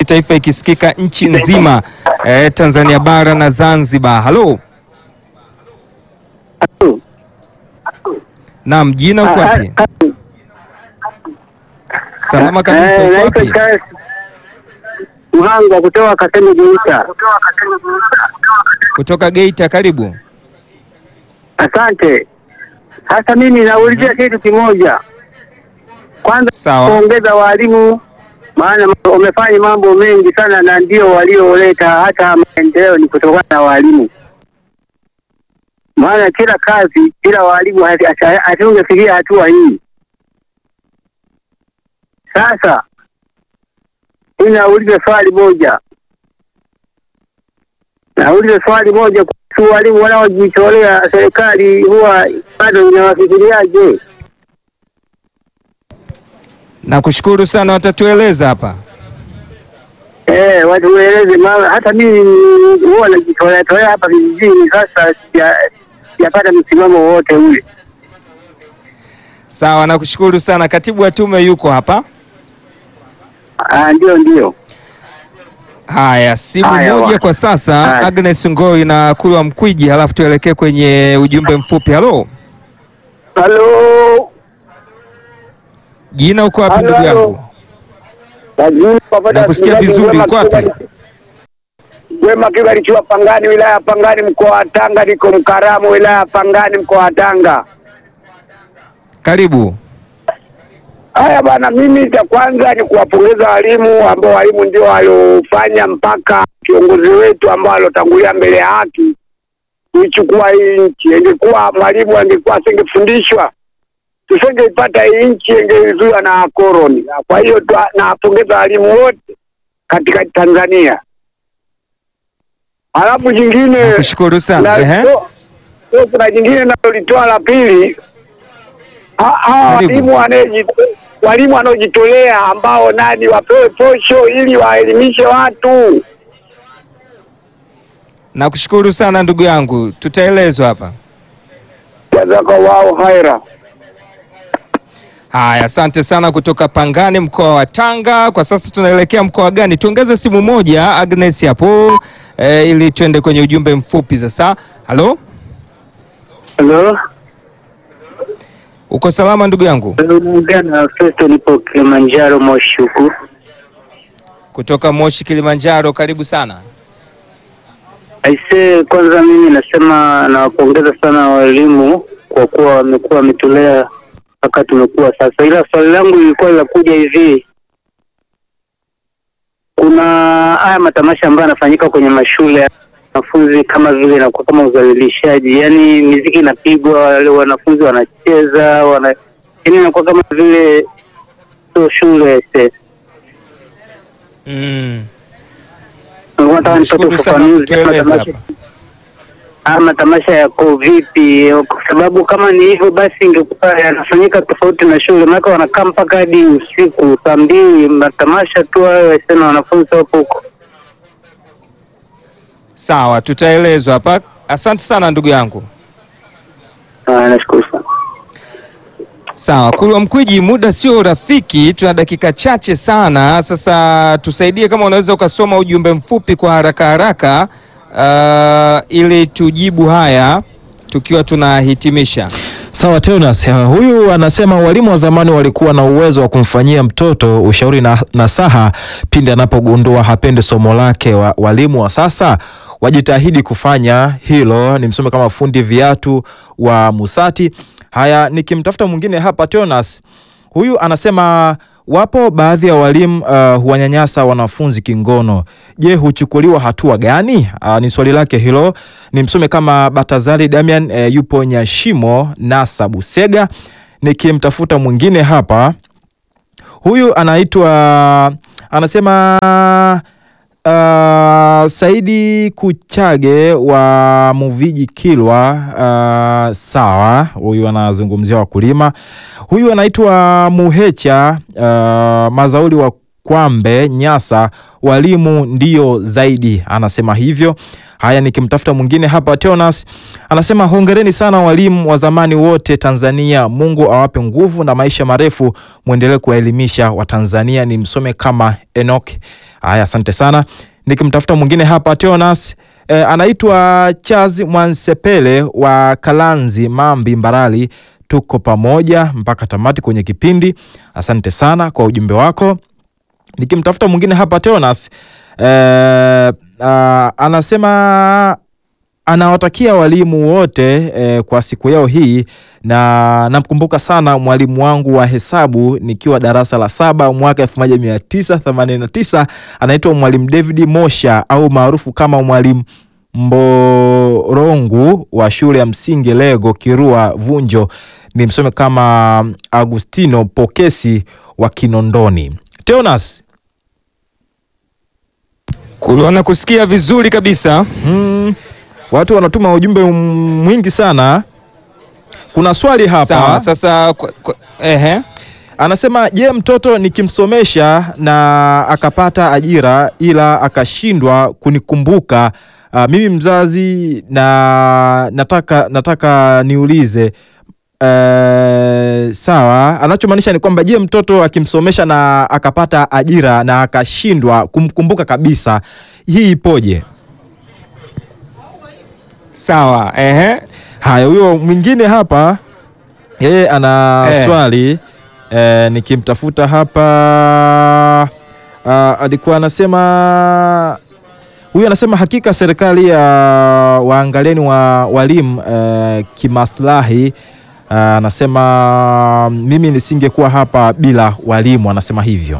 kitaifa ikisikika nchi nzima eh, Tanzania bara na Zanzibar. Halo, naam, jina uko wapi? Salama kabisa, uko wapi? Mhanga kutoka Kasemi Geita. Kutoka Geita, karibu. Asante. Sasa mimi naulizia kitu kimoja. Kwanza Sawa. kuongeza walimu, maana wamefanya mambo mengi sana, na ndio walioleta hata maendeleo ni kutokana na walimu. Maana kila kazi bila walimu hasi- hasi- hatungefikia hatua hii. Sasa mimi nauliza swali moja, nauliza swali moja kuhusu walimu wanaojitolea, serikali huwa bado inawafikiriaje? Nakushukuru sana, watatueleza hapa. Eh, watu waeleze, maana hata mimi huwa najitolea tolea hapa vijijini. Sasa sija- sijapata msimamo wowote ule. Sawa, nakushukuru sana. Katibu wa tume yuko hapa. Ah, ndio ndio. Haya, simu Haya, moja wa- kwa sasa. Haya. Agnes Ngoi na Kulwa Mkwiji, halafu tuelekee kwenye ujumbe mfupi. Halo, Halo, jina uko wapi Halo, ndugu halo. yangu? Nakusikia Nakusikia vizuri, uko wapi? Wema Kibarichiwa Pangani, wilaya ya Pangani, mkoa wa Tanga. Niko Mkaramu, wilaya ya Pangani, mkoa wa Tanga. Karibu. Haya bwana, mimi cha kwanza ni kuwapongeza walimu ambao walimu ndio waliofanya mpaka kiongozi wetu ambao alotangulia mbele ya haki kuichukua hii nchi. Ingekuwa mwalimu angekuwa asingefundishwa tusingeipata hii nchi, ingeizuiwa na koroni. Kwa hiyo twa- nawapongeza walimu wote katika Tanzania. Halafu jingine Nakushukuru sana. na- Ehe. so- so kuna jingine nalolitoa la pili, Ha- hawa Karibu. walimu wanaoji- walimu wanaojitolea ambao nani wapewe posho ili waelimishe watu. Nakushukuru sana ndugu yangu, tutaelezwa hapa. Jazakallahu khaira. Haya, asante sana kutoka Pangani, mkoa wa Tanga. Kwa sasa tunaelekea mkoa gani? Tuongeze simu moja Agnes hapo eh, ili tuende kwenye ujumbe mfupi sasa. Halo, Halo, uko salama ndugu yangu? unaongea na Festo, nipo Kilimanjaro Moshi huku. Kutoka Moshi, Kilimanjaro, karibu sana. Aisee, kwanza mimi nasema nawapongeza sana walimu kwa kuwa wamekuwa wametulea mpaka tumekuwa sasa, ila swali langu lilikuwa linakuja hivi, kuna haya matamasha ambayo yanafanyika kwenye mashule ya wanafunzi kama vile inakuwa kama udhalilishaji, yaani miziki inapigwa, wale wanafunzi wanacheza, wana yaani inakuwa kama vile sio shule aisee. Mm. Nilikuwa nataka nipate Shukuru sana ufafanuzi kutueleza kama hapa. haya matamasha yako vipi? Kwa sababu kama ni hivyo basi ingekuwa yanafanyika tofauti na shule, maana wanakaa mpaka hadi usiku saa mbili, matamasha tu hayo yasema wanafunzi wapo huko. Sawa, tutaelezwa hapa. Asante sana ndugu yangu. Ah, nashukuru sana. Sawa, Kulwa Mkwiji, muda sio rafiki, tuna dakika chache sana. Sasa tusaidie kama unaweza ukasoma ujumbe mfupi kwa haraka haraka, uh, ili tujibu haya tukiwa tunahitimisha. Sawa Teonas, uh, huyu anasema walimu wa zamani walikuwa na uwezo wa kumfanyia mtoto ushauri na nasaha pindi anapogundua hapendi somo lake. Wa, walimu wa sasa wajitahidi kufanya hilo. Ni msome kama fundi viatu wa Musati. Haya, nikimtafuta mwingine hapa Teonas, huyu anasema wapo baadhi ya walimu uh, huwanyanyasa wanafunzi kingono. Je, huchukuliwa hatua gani? Uh, ni swali lake hilo. Ni msome kama Batazali Damian uh, yupo Nyashimo Nasa Busega. Nikimtafuta mwingine hapa, huyu anaitwa anasema uh, Saidi Kuchage wa Muviji Kilwa. Uh, sawa, huyu anazungumzia wakulima. Huyu anaitwa Muhecha uh, Mazauli wa Kwambe Nyasa, walimu ndio zaidi, anasema hivyo. Haya, nikimtafuta mwingine hapa, Teonas anasema hongereni sana walimu wa zamani wote Tanzania, Mungu awape nguvu na maisha marefu, mwendelee kuwaelimisha Watanzania. Ni msome kama Enoch. Haya, asante sana. Nikimtafuta mwingine hapa Teonas E, anaitwa Charles Mwansepele wa Kalanzi Mambi Mbarali. Tuko pamoja mpaka tamati kwenye kipindi. Asante sana kwa ujumbe wako. Nikimtafuta mwingine hapa Teonas e, a, anasema anawatakia walimu wote e, kwa siku yao hii, na namkumbuka sana mwalimu wangu wa hesabu nikiwa darasa la saba mwaka 1989 anaitwa mwalimu David Mosha au maarufu kama mwalimu Mborongu wa shule ya msingi Lego Kirua Vunjo, ni msome kama Agustino Pokesi wa Kinondoni. Teonas Kuliona kusikia vizuri kabisa. Mm, watu wanatuma ujumbe mwingi sana. Kuna swali hapa Sawa, sasa kwa, kwa, ehe. anasema, je, mtoto nikimsomesha na akapata ajira ila akashindwa kunikumbuka uh, mimi mzazi na nataka nataka niulize uh, sawa. Anachomaanisha ni kwamba je, mtoto akimsomesha na akapata ajira na akashindwa kumkumbuka kabisa, hii ipoje? Sawa, ehe. Haya, huyo mwingine hapa yeye ana Eh. swali eh, nikimtafuta hapa ah, alikuwa anasema huyu anasema hakika serikali ya waangalieni wa walimu eh, kimaslahi. Ah, anasema mimi nisingekuwa hapa bila walimu, anasema hivyo.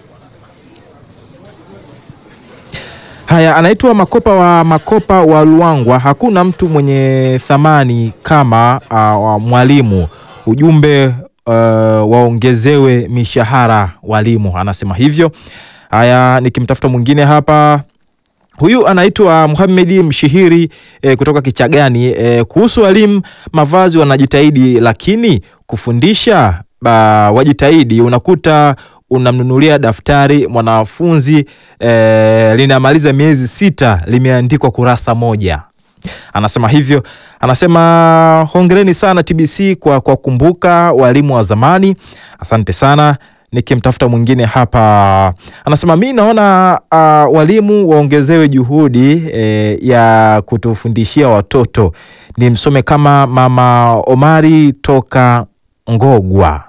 Haya, anaitwa Makopa wa Makopa wa Luangwa. Hakuna mtu mwenye thamani kama uh, mwalimu. Ujumbe uh, waongezewe mishahara walimu, anasema hivyo. Haya, nikimtafuta mwingine hapa Huyu anaitwa Muhamedi Mshihiri eh, kutoka Kichagani. Eh, kuhusu walimu, mavazi wanajitahidi, lakini kufundisha ba, wajitahidi. Unakuta unamnunulia daftari mwanafunzi eh, linamaliza miezi sita, limeandikwa kurasa moja. Anasema hivyo, anasema hongereni sana TBC kwa kwa kumbuka walimu wa zamani. Asante sana. Nikimtafuta mwingine hapa anasema mi naona uh, walimu waongezewe juhudi eh, ya kutufundishia watoto. Ni msome kama mama Omari toka Ngogwa.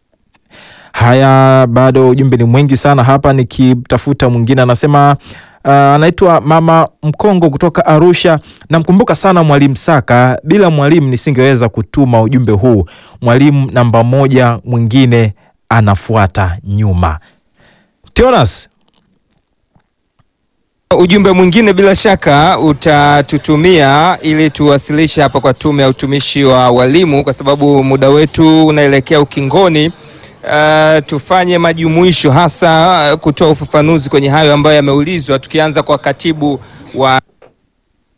Haya, bado ujumbe ni mwingi sana hapa. Nikitafuta mwingine anasema uh, anaitwa mama Mkongo kutoka Arusha. Namkumbuka sana mwalimu Saka, bila mwalimu nisingeweza kutuma ujumbe huu. Mwalimu namba moja mwingine anafuata nyuma. Teonas, Ujumbe mwingine bila shaka utatutumia ili tuwasilishe hapa kwa Tume ya Utumishi wa Walimu, kwa sababu muda wetu unaelekea ukingoni. Uh, tufanye majumuisho hasa uh, kutoa ufafanuzi kwenye hayo ambayo yameulizwa, tukianza kwa katibu wa